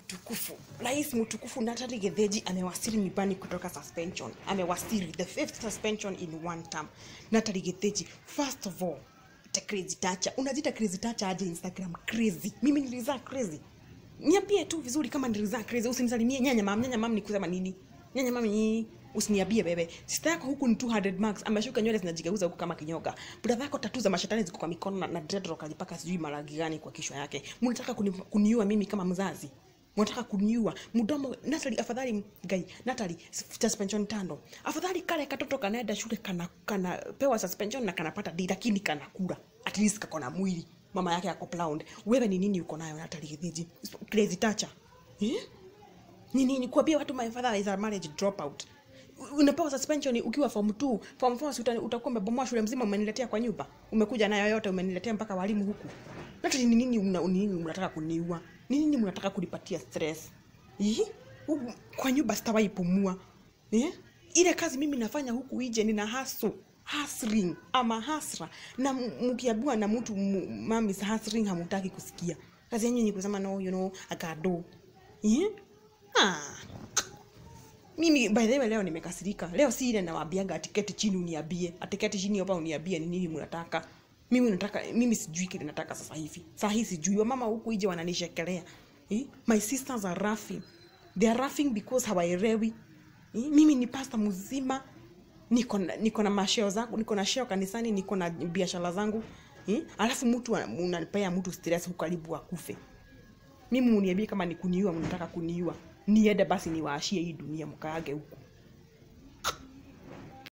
mtukufu rais mtukufu Natalie Getheji amewasili nyumbani kutoka suspension amewasili the fifth suspension in one term Natalie Getheji first of all the crazy tacha unajita crazy tacha aje instagram crazy mimi nilizaa crazy niambie tu vizuri kama nilizaa crazy usinisalimie nyanya mam nyanya mam ni kusema nini nyanya mam ni usiniambie bebe sista yako huku ni 200 marks ameshuka nywele zinajigeuza huku kama kinyoka brother yako tatu za mashetani ziko kwa mikono na, na dreadlock alipaka sijui marangi gani kwa kichwa yake mnataka kuni, kuniua mimi kama mzazi mnataka kuniua mdomo Natalie afadhali gai Natalie suspension tano afadhali kale katoto kanaenda shule kana kana pewa suspension na kanapata D lakini kanakula at least kako na mwili mama yake ako plound wewe ni nini uko nayo Natalie Getheji crazy toucher eh ni nini kuambia watu my father is a marriage dropout unapewa suspension ukiwa form 2 form 4 si uta- utakuwa umebomoa shule mzima umeniletea kwa nyumba umekuja nayo yote umeniletea mpaka walimu huku hata ni nini una, ni nini mnataka kuniua ni nini mnataka kunipatia stress Ih? Huku kwa nyumba sitawahi pumua eh? ile kazi mimi nafanya huku ije nina hasu hustling ama hasra na m- mkiambiwa na mtu m- mami is hustling hamutaki kusikia kazi yenyu ni kusema no you know akado eh? ah mimi by the way leo nimekasirika leo si ile nawaambiaga atiketi chini uniambie atiketi chini hapa uniambie ni nini mnataka mimi nataka mimi sijui kile nataka sasa hivi saa hii sijui wamama huku ije wananishekelea eh? my sisters are laughing they are laughing because hawaelewi eh? mimi ni pasta mzima niko na- niko na masheo zangu niko na sheo kanisani niko na biashara zangu eh? alafu mtu ana- unapea mtu stress huku karibu akufe mimi muniambie kama ni kuniua mnataka kuniua niende basi niwaashie hii dunia mkaage huku